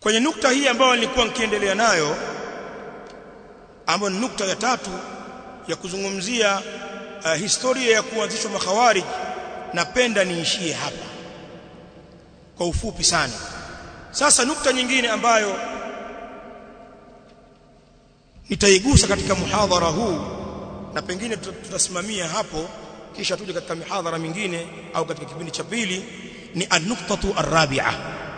kwenye nukta hii ambayo nilikuwa nikiendelea nayo ambayo ni nukta ya tatu ya kuzungumzia uh, historia ya kuanzishwa makhawarij napenda niishie hapa kwa ufupi sana sasa nukta nyingine ambayo nitaigusa katika muhadhara huu na pengine tutasimamia hapo kisha tuje katika mihadhara mingine au katika kipindi cha pili ni an-nuqtatu ar-rabi'a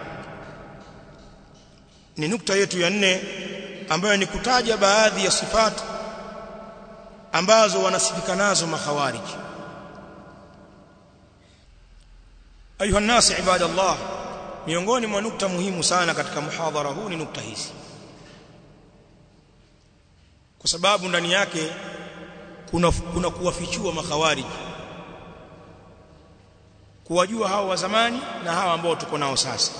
ni nukta yetu ya nne ambayo ni kutaja baadhi ya sifati ambazo wanasifika nazo makhawarij ayuha nasi ibadallah miongoni mwa nukta muhimu sana katika muhadhara huu ni nukta hizi kwa sababu ndani yake kuna kuna kuwafichua makhawarij kuwajua hao wa zamani na hawa ambao tuko nao sasa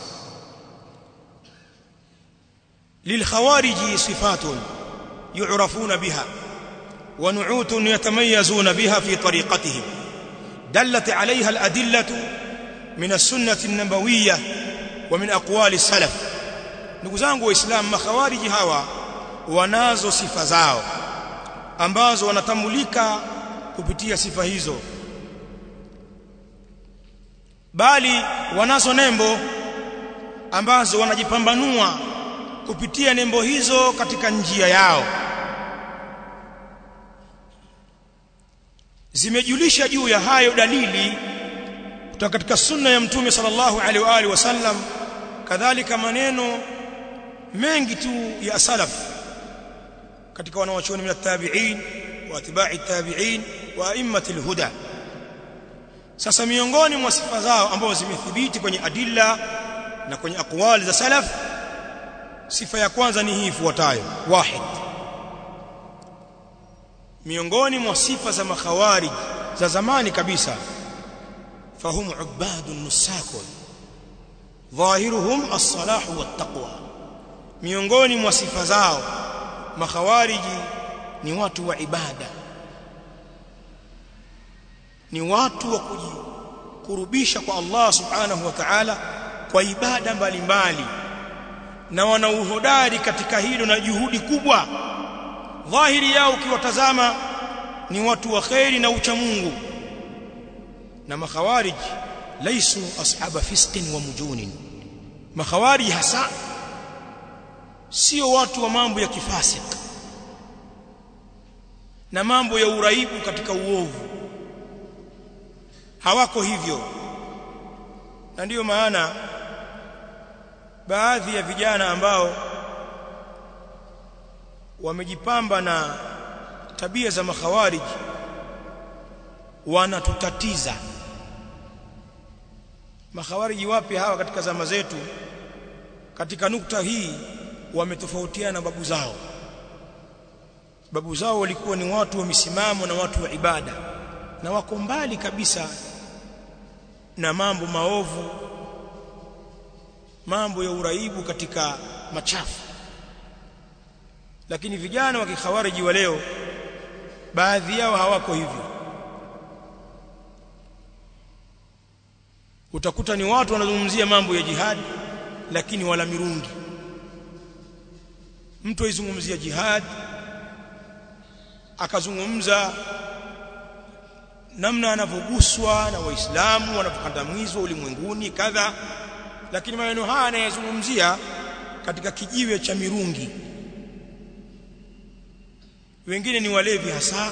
للخوارج صفات يعرفون بها ونعوت يتميزون بها في طريقتهم دلت عليها الأدلة من السنة النبوية ومن أقوال السلف نقزانق وإسلام مخوارج هوا wanazo sifa zao ambazo wanatambulika kupitia sifa hizo bali wanazo nembo ambazo wanajipambanua kupitia nembo hizo katika njia yao zimejulisha juu ya hayo dalili kutoka katika sunna ya mtume sallallahu alaihi wa alihi wasallam kadhalika maneno mengi tu ya salaf katika wanawachuoni min at-tabi'in wa atba'i at-tabi'in wa a'immati al-huda sasa miongoni mwa sifa zao ambazo zimethibiti kwenye adilla na kwenye aqwali za salaf sifa ya kwanza ni hii ifuatayo wahid miongoni mwa sifa za makhawarij za zamani kabisa fahum ubadun nusakun dhahiruhum as-salah wa taqwa miongoni mwa sifa zao makhawariji ni watu wa ibada ni watu wa kujikurubisha kwa Allah subhanahu wa ta'ala kwa ibada mbalimbali na wana uhodari katika hilo na juhudi kubwa dhahiri yao ukiwatazama ni watu wa khairi na ucha Mungu na makhawarij laisu ashaba fisqin wa mujunin makhawarij hasa sio watu wa mambo ya kifasik na mambo ya uraibu katika uovu hawako hivyo na ndiyo maana baadhi ya vijana ambao wamejipamba na tabia za makhawarij wanatutatiza makhawariji wapi hawa katika zama zetu katika nukta hii wametofautiana na babu zao babu zao walikuwa ni watu wa misimamo na watu wa ibada na wako mbali kabisa na mambo maovu mambo ya uraibu katika machafu lakini vijana wa kikhawariji wa leo baadhi yao hawako hivyo utakuta ni watu wanazungumzia mambo ya jihadi lakini wala mirungi mtu aizungumzia jihad akazungumza namna anavyoguswa na waislamu wanavyokandamizwa ulimwenguni kadha lakini maneno haya anayazungumzia katika kijiwe cha mirungi wengine ni walevi hasa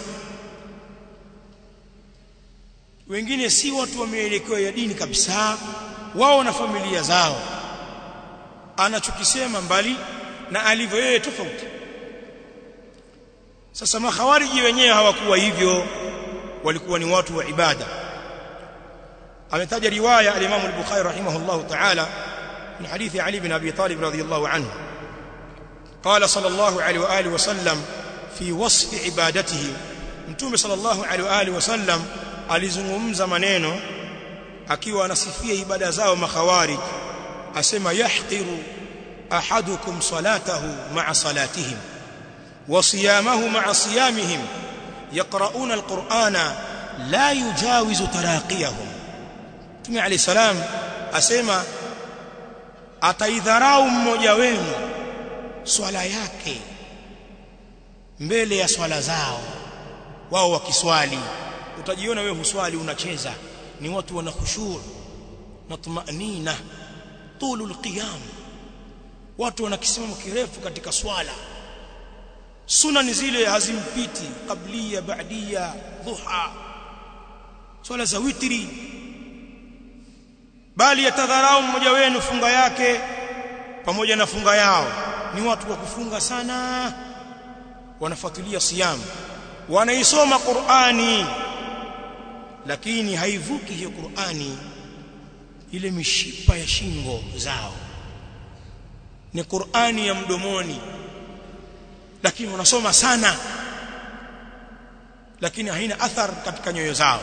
wengine si watu wameelekewa ya dini kabisa wao na familia zao anachokisema mbali na alivyo yeye tofauti sasa makhawariji wenyewe hawakuwa hivyo walikuwa ni watu wa ibada ametaja riwaya al-Imam al-Bukhari rahimahullah ta'ala min hadithi Ali bin Abi Talib radhiyallahu anhu قال صلى الله عليه واله وسلم في وصف عبادته mtume sallallahu alaihi wa alihi wasallam alizungumza maneno akiwa anasifia ibada zao makhawarij asema yahqiru ahadukum salatahu ma'a salatihim wa siyamahu ma'a siyamihim yaqra'una alqur'ana la yujawizu taraqiyahum mtume alayhi salam asema ataidharau mmoja wenu swala yake mbele ya swala zao wao wakiswali utajiona wewe huswali unacheza ni watu wana khushur na tumanina tulul qiyam watu wana kisimamo kirefu katika swala sunna ni zile hazimpiti qablia ba'dia dhuha swala za witri bali yatadharau mmoja wenu funga yake pamoja na funga yao ni watu wa kufunga sana wanafuatilia siyamu wanaisoma Qur'ani lakini haivuki hiyo Qur'ani ile mishipa ya shingo zao ni Qur'ani ya mdomoni lakini wanasoma sana lakini haina athar katika nyoyo zao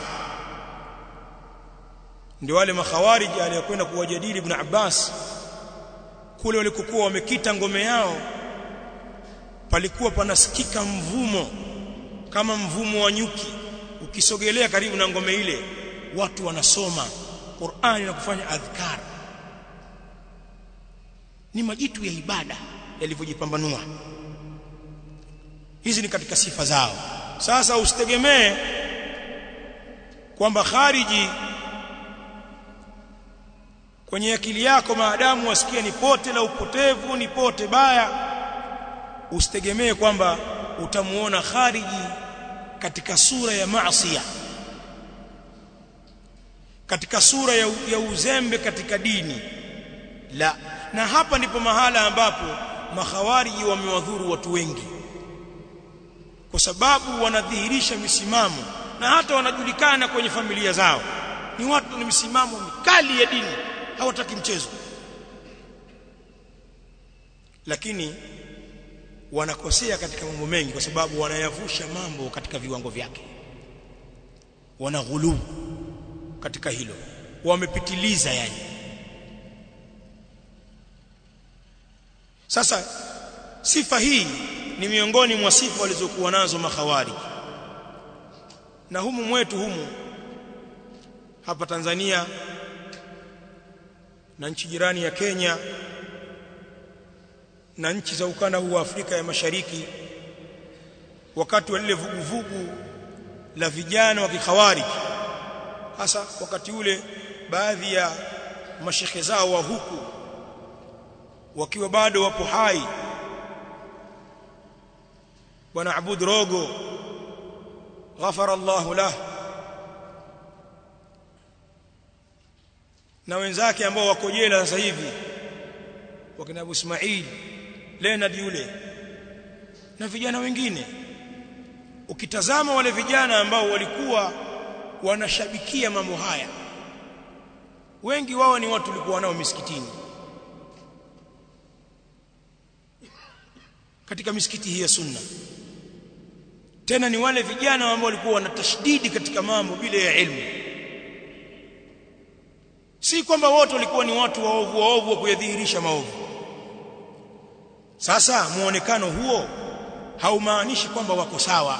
ndio wale makhawariji aliyokwenda kuwajadili ibn Abbas kule walikokuwa wamekita ngome yao palikuwa panasikika mvumo kama mvumo wa nyuki ukisogelea karibu na ngome ile watu wanasoma Qur'ani na kufanya adhkar ni majitu ya ibada yalivyojipambanua hizi ni katika sifa zao sasa usitegemee kwamba khariji kwenye akili yako maadamu wasikia ni pote la upotevu ni pote baya usitegemee kwamba utamuona khariji katika sura ya maasiya katika sura ya, ya uzembe katika dini la na hapa ndipo mahala ambapo makhawariji wamewadhuru watu wengi kwa sababu wanadhihirisha misimamo na hata wanajulikana kwenye familia zao ni watu ni misimamo mikali ya dini hawataki mchezo lakini wanakosea katika mambo mengi kwa sababu wanayavusha mambo katika viwango vyake wanaghuluu katika hilo wamepitiliza yani sasa sifa hii ni miongoni mwa sifa walizokuwa nazo makhawari na humu mwetu humu hapa Tanzania na nchi jirani ya Kenya na nchi za ukanda huu wa Afrika ya Mashariki wakati wa lile vuguvugu la vijana wa kikhawarij hasa wakati ule baadhi ya mashekhe zao wa huku wakiwa bado wapo hai bwana Abud Rogo ghafara Allahu lah na wenzake ambao wako jela sasa hivi wakina Abu Ismail Leonard yule na vijana wengine ukitazama wale vijana ambao walikuwa wanashabikia mambo haya wengi wao ni watu walikuwa nao misikitini katika misikiti hii ya sunna tena ni wale vijana ambao walikuwa wana tashdidi katika mambo bila ya elimu si kwamba wote walikuwa ni watu waovu waovu wa kuyadhihirisha maovu sasa muonekano huo haumaanishi kwamba wako sawa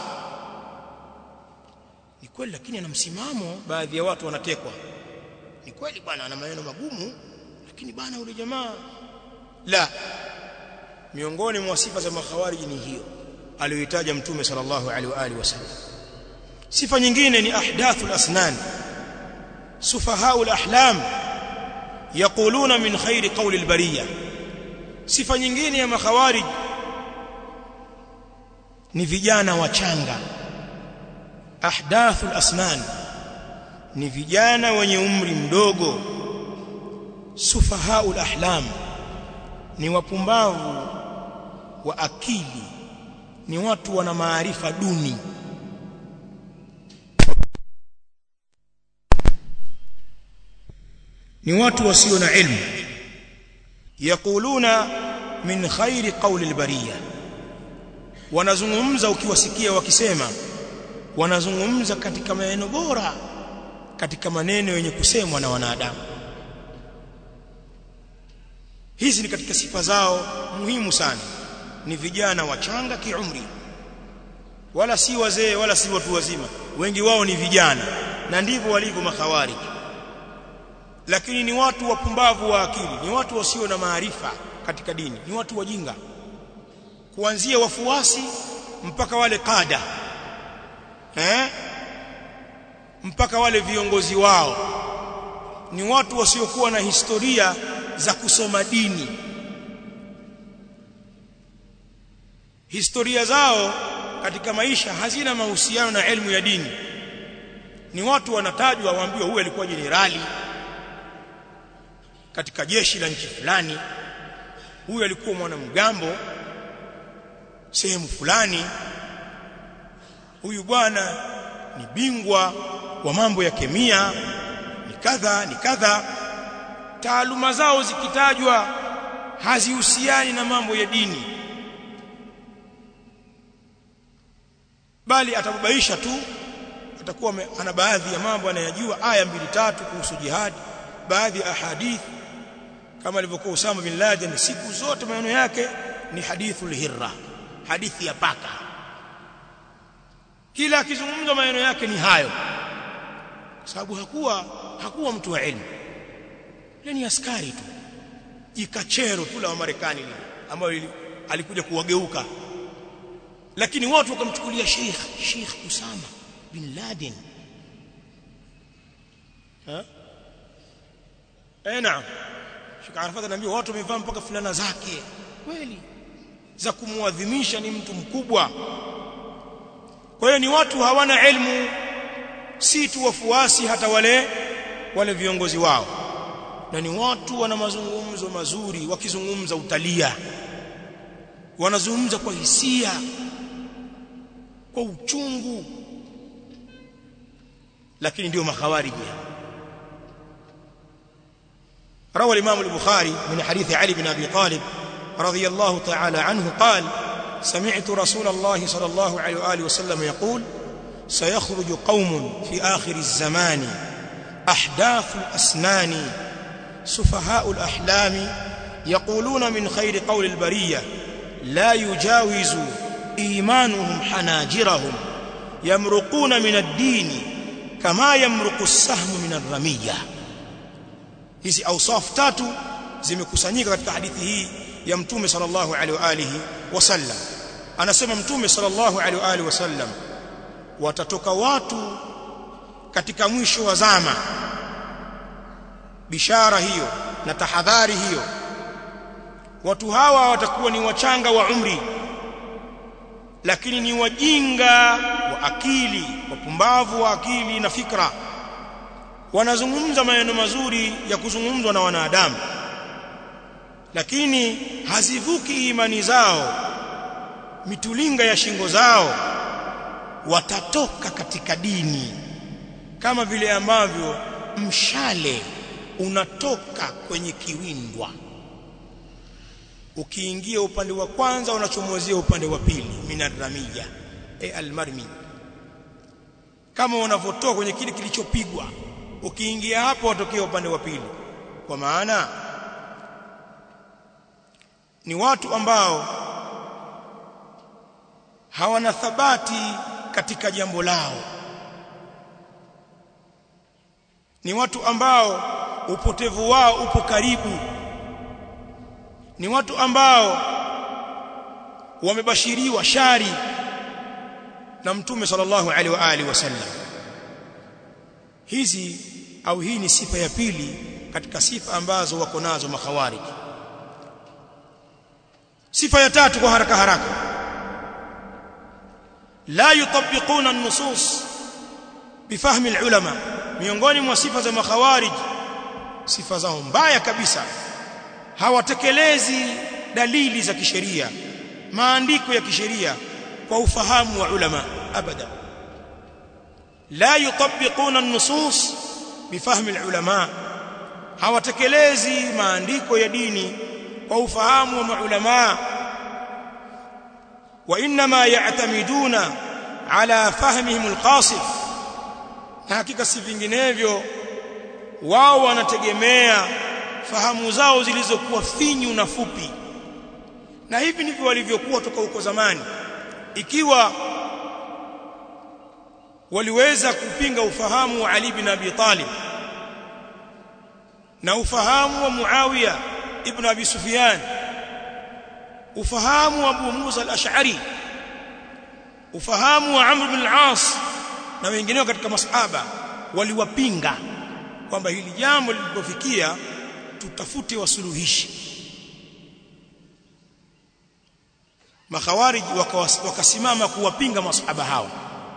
ni kweli lakini ana msimamo baadhi ya watu wanatekwa ni kweli bwana ana maneno magumu lakini bwana yule jamaa la miongoni mwa sifa za makhawariji ni hiyo aliyoitaja mtume sallallahu alaihi wa alihi wasallam sifa nyingine ni ahdathul asnan sufahaul ahlam yaquluna min khairi qawli albariyah sifa nyingine ya makhawarij ni vijana wachanga ahdathul asnan ni vijana wenye umri mdogo sufahaul ahlam ni wapumbavu wa akili ni watu wana maarifa duni ni watu wasio na ilmu yaquluna min khairi qawli albariya wanazungumza ukiwasikia wakisema wanazungumza katika maneno bora katika maneno yenye kusemwa na wanadamu hizi ni katika sifa zao muhimu sana ni vijana wachanga kiumri wala si wazee wala si watu wazima wengi wao ni vijana na ndivyo walivyo makhawarij lakini ni watu wapumbavu wa akili ni watu wasio na maarifa katika dini ni watu wajinga kuanzia wafuasi mpaka wale kada eh mpaka wale viongozi wao ni watu wasiokuwa na historia za kusoma dini historia zao katika maisha hazina mahusiano na elimu ya dini ni watu wanatajwa waambiwa huyu alikuwa jenerali katika jeshi la nchi fulani huyu alikuwa mwanamgambo sehemu fulani huyu bwana ni bingwa wa mambo ya kemia ni kadha ni kadha taaluma zao zikitajwa hazihusiani na mambo ya dini bali atababaisha tu atakuwa ana baadhi ya mambo anayajua aya mbili tatu kuhusu jihad baadhi ya ahadith kama alivyokuwa Usama bin Laden siku zote maneno yake ni hadithul hirra hadithi ya paka kila akizungumza maneno yake ni hayo kwa sababu hakuwa hakuwa mtu wa elimu ni askari tu jikachero tu la Marekani lile ambayo alikuja kuwageuka lakini watu wakamchukulia Sheikh Sheikh Usama bin Laden ha eh naam Sheikh Arafat anaambia watu wamevaa mpaka fulana zake kweli za kumuadhimisha ni mtu mkubwa kwa hiyo ni watu hawana elimu si tu wafuasi hata wale wale viongozi wao na ni watu wana mazungumzo mazuri wakizungumza utalia wanazungumza kwa hisia kwa uchungu lakini ndio makhawariji روى الإمام البخاري من حديث علي بن أبي طالب رضي الله تعالى عنه قال سمعت رسول الله صلى الله عليه وآله وسلم يقول سيخرج قوم في آخر الزمان أحداث الأسنان سفهاء الأحلام يقولون من خير قول البرية لا يجاوز إيمانهم حناجرهم يمرقون من الدين كما يمرق السهم من الرمية hizi awsaf tatu zimekusanyika katika hadithi hii ya mtume sallallahu alaihi wa alihi wasallam anasema mtume sallallahu alaihi wa alihi wasallam watatoka watu katika mwisho wa zama bishara hiyo na tahadhari hiyo watu hawa watakuwa ni wachanga wa umri lakini ni wajinga wa akili wapumbavu wa akili na fikra wanazungumza maneno mazuri ya kuzungumzwa na wanadamu lakini hazivuki imani zao mitulinga ya shingo zao watatoka katika dini kama vile ambavyo mshale unatoka kwenye kiwindwa ukiingia upande wa kwanza unachomozea upande wa pili minarramia e almarmi kama unavotoa kwenye kile kilichopigwa ukiingia hapo watokea upande wa pili kwa maana ni watu ambao hawana thabati katika jambo lao ni watu ambao upotevu wao upo karibu ni watu ambao wamebashiriwa shari na mtume sallallahu alaihi wa alihi wasallam hizi au hii ni sifa ya pili katika sifa ambazo wako nazo makhawarij sifa ya tatu kwa haraka haraka la yutabiquna an-nusus bifahmi al-ulama miongoni mwa sifa za makhawarij sifa zao mbaya kabisa hawatekelezi dalili za kisheria maandiko ya kisheria kwa ufahamu wa ulama abada la yutabiquna an-nusus bifahmi al-ulama hawatekelezi maandiko ya dini kwa ufahamu wa maulama wa inma ya'tamiduna ala fahmihim al-qasif na hakika si vinginevyo wao wanategemea fahamu zao zilizokuwa finyu na fupi na hivi ndivyo walivyokuwa toka huko zamani ikiwa waliweza kupinga ufahamu wa Ali bin Abi Talib na ufahamu wa Muawiya ibn Abi Sufyan ufahamu wa Abu Musa al-Ash'ari ufahamu wa Amr bin al-As na wengineo katika masahaba waliwapinga kwamba hili jambo lilipofikia tutafute wasuluhishi makhawarij wakasimama kuwapinga masahaba hao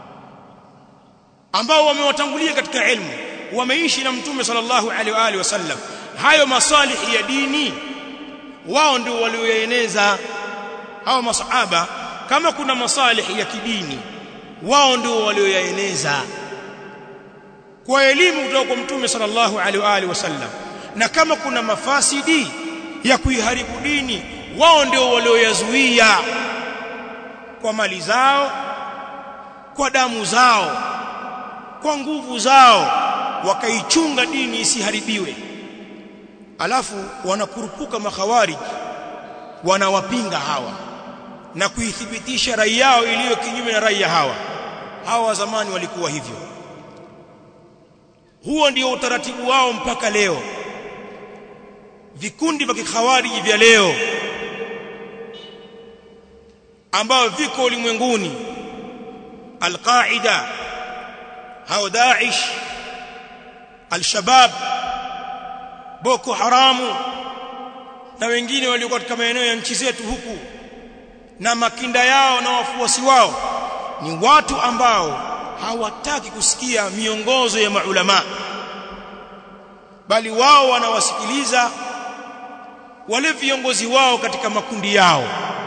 ambao wamewatangulia katika ilmu wameishi na mtume sallallahu alaihi wa alihi wasallam hayo masalihi ya dini wao ndio walioeneza hao masahaba kama kuna masalihi ya kidini wao ndio walioyaeneza kwa elimu kutoka kwa mtume sallallahu alaihi wa alihi wasallam na kama kuna mafasidi ya kuiharibu dini wao ndio walioyazuia kwa mali zao kwa damu zao kwa nguvu zao wakaichunga dini isiharibiwe alafu wanakurupuka makhawarij wanawapinga hawa na kuithibitisha rai yao iliyo kinyume na rai ya hawa hawa wa zamani walikuwa hivyo huo ndio utaratibu wao mpaka leo vikundi vya kikhawariji vya leo ambao viko ulimwenguni alqaida au Daesh al-Shabab Boko Haramu na wengine walio katika maeneo ya nchi zetu huku na makinda yao na wafuasi wao ni watu ambao hawataki kusikia miongozo ya maulama bali wao wanawasikiliza wale viongozi wao katika makundi yao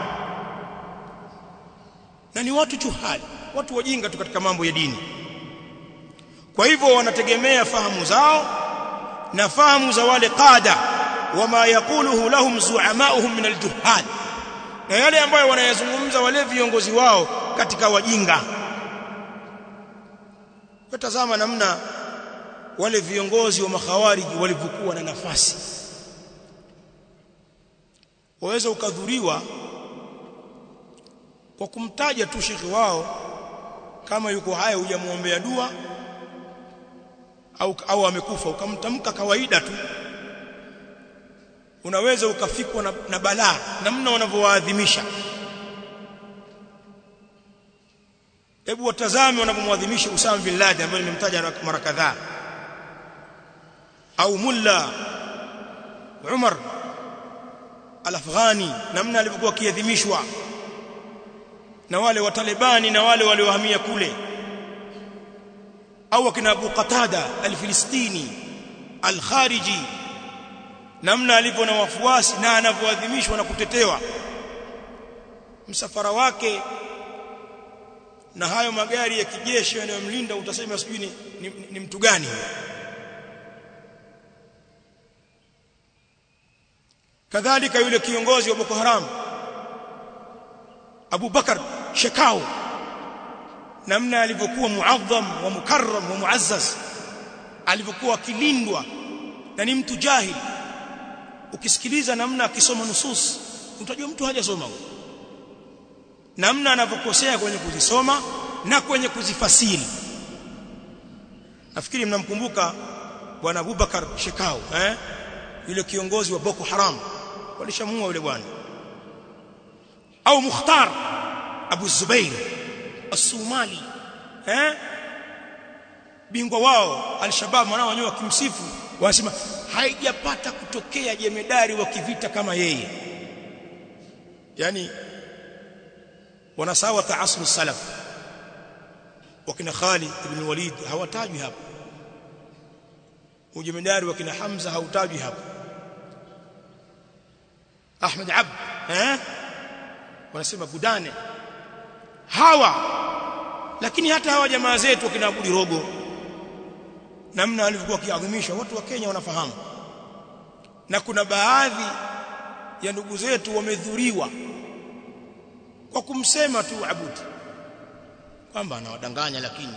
na ni watu juhali watu wajinga tu katika mambo ya dini kwa hivyo wanategemea fahamu zao na fahamu za wale qada wama yakuluhu lahum zu'amauhum min aljuhal na yale ambayo wanayazungumza wale viongozi wao katika wajinga tazama namna wale viongozi wa makhawariji walivyokuwa na nafasi waweza ukadhuriwa kwa kumtaja tu shekhi wao kama yuko haya hujamuombea dua au au amekufa ukamtamka kawaida tu unaweza ukafikwa na, na balaa namna wanavyowaadhimisha hebu watazame wanavyomwadhimisha Usama bin Laden ambaye nimemtaja mara kadhaa au mulla Umar al-Afghani namna alivyokuwa kiadhimishwa na wale wa Talibani na wale waliohamia kule au akina Abu Qatada al-Filistini al-Khariji namna alivyo na wafuasi na anavyoadhimishwa na kutetewa msafara wake na hayo magari ya kijeshi yanayomlinda utasema sijui ni, ni, ni mtu gani kadhalika yule kiongozi wa Boko Haram Abu Bakar Shekau namna alivyokuwa muadham wa mukarram wa muazzaz alivyokuwa akilindwa na ni mtu jahil ukisikiliza namna akisoma nusus utajua mtu hajasoma namna anavyokosea kwenye kuzisoma na kwenye kuzifasiri nafikiri mnamkumbuka bwana Abubakar Shekau eh yule kiongozi wa Boko Haram walishamua yule bwana au Mukhtar Abu Zubair As-Somali eh bingwa wao al-Shabab mwanao wenyewe wakimsifu wanasema haijapata kutokea jemedari wa kivita kama yeye yani wanasawa taasru salaf wakina Khalid ibn Walid hawatajwi hapa ujemedari wakina Hamza hautajwi hapa Ahmed Abd eh wanasema Gudane hawa lakini hata hawa jamaa zetu wakina Abudi Rogo namna alivyokuwa kiadhimisha watu wa Kenya wanafahamu na kuna baadhi ya ndugu zetu wamedhuriwa kwa kumsema tu Abudi kwamba anawadanganya lakini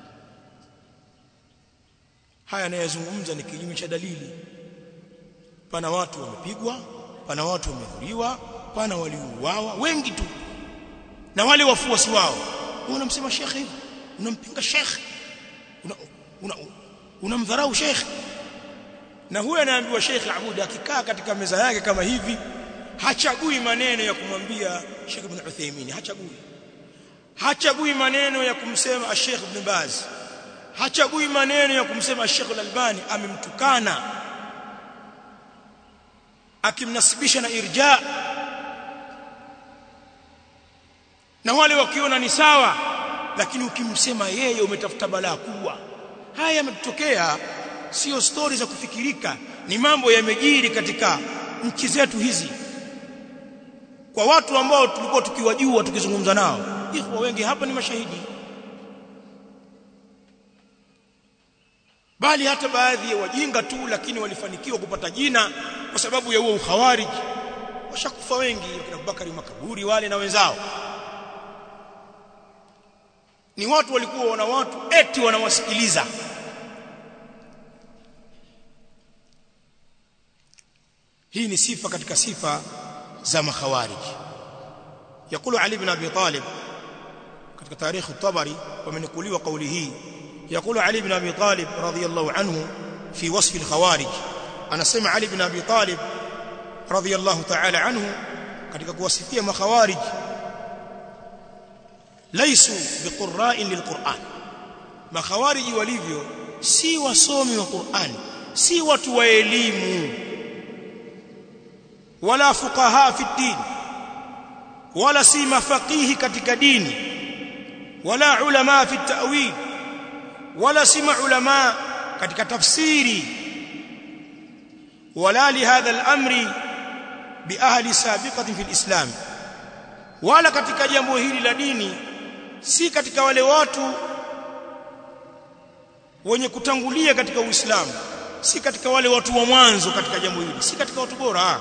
haya anayezungumza ni kinyume cha dalili pana watu wamepigwa pana watu wamedhuriwa pana waliouawa wengi tu na wale wafuasi wao unamsema shekhe hivi unampinga shekhe una, una, unamdharau shekhe na huyo anaambiwa Sheikh Abud akikaa katika meza yake kama hivi hachagui maneno ya kumwambia Sheikh Ibn Uthaymeen hachagui hachagui maneno ya kumsema Sheikh Ibn Baz hachagui maneno ya kumsema Sheikh Al-Albani amemtukana akimnasibisha na irja na wale wakiona ni sawa lakini ukimsema yeye umetafuta balaa kubwa haya yametokea sio stori za kufikirika ni mambo yamejiri katika nchi zetu hizi kwa watu ambao tulikuwa tukiwajua tukizungumza nao ikhwa wengi hapa ni mashahidi bali hata baadhi ya wajinga tu lakini walifanikiwa kupata jina kwa sababu ya huo ukhawarij washakufa wengi kina Abubakari makaburi wale na wenzao ni watu walikuwa wana watu eti wanawasikiliza hii ni sifa katika sifa za makhawarij يقول علي بن ابي طالب katika tarikh at-tabari wamenukuliwa kauli hii يقول علي بن ابي طالب رضي الله عنه في وصف الخوارج anasema Ali ibn Abi Talib radhiyallahu ta'ala anhu katika kuwasifia makhawarij laisu biqurra'in lilquran makhawariji walivyo si wasomi wa Qur'an si watu wa elimu wala fuqaha fi din wala si mafaqihi katika dini wala ulama fi ta'wil wala si maulama katika tafsiri ولا لهذا الامر باهل سابقه في الاسلام wala katika jambo hili la dini si katika wale watu wenye kutangulia katika Uislamu si katika wale watu wa mwanzo katika jambo hili si katika watu bora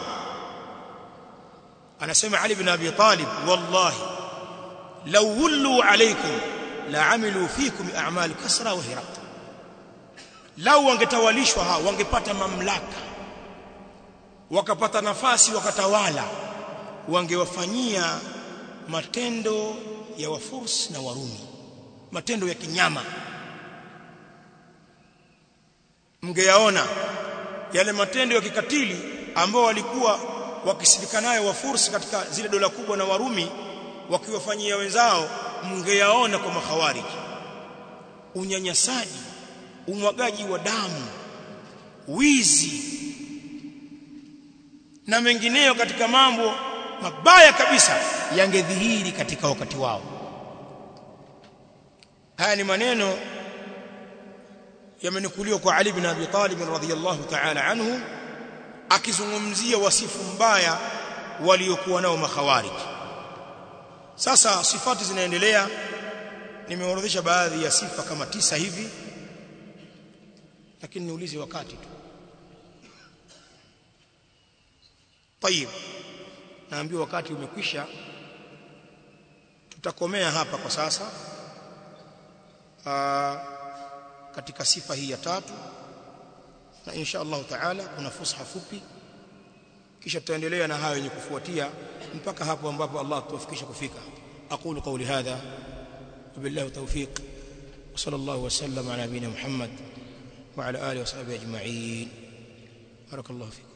anasema Ali ibn Abi Talib wallahi law wullu alaykum la amilu fikum a'mal kasra wa hiraq law wangetawalishwa hao wangepata mamlaka wakapata nafasi wakatawala wangewafanyia matendo ya wafurs na warumi matendo ya kinyama mngeyaona yale matendo ya kikatili ambao walikuwa wakisifika nayo wafurs katika zile dola kubwa na warumi wakiwafanyia wenzao mngeyaona kwa makhawariji unyanyasaji umwagaji wa damu wizi na mengineyo katika mambo mabaya kabisa yangedhihiri katika wakati wao haya ni maneno yamenukuliwa kwa Ali bin Abi Talib radhiyallahu ta'ala anhu akizungumzia wasifu mbaya waliokuwa nao makhawarij sasa sifati zinaendelea nimeorodhesha baadhi ya sifa kama tisa hivi lakini niulize wakati tu طيب naambiwa wakati umekwisha tutakomea hapa kwa sasa Aa, katika sifa hii ya tatu na insha Allah taala kuna fusha fupi kisha tutaendelea na hayo yenye kufuatia mpaka hapo ambapo Allah tuwafikisha kufika aqulu qawli hadha wabillahi tawfiq wa sallallahu wa sallam ala nabina Muhammad wa ala alihi wa sahbihi ajma'in barakallahu fikum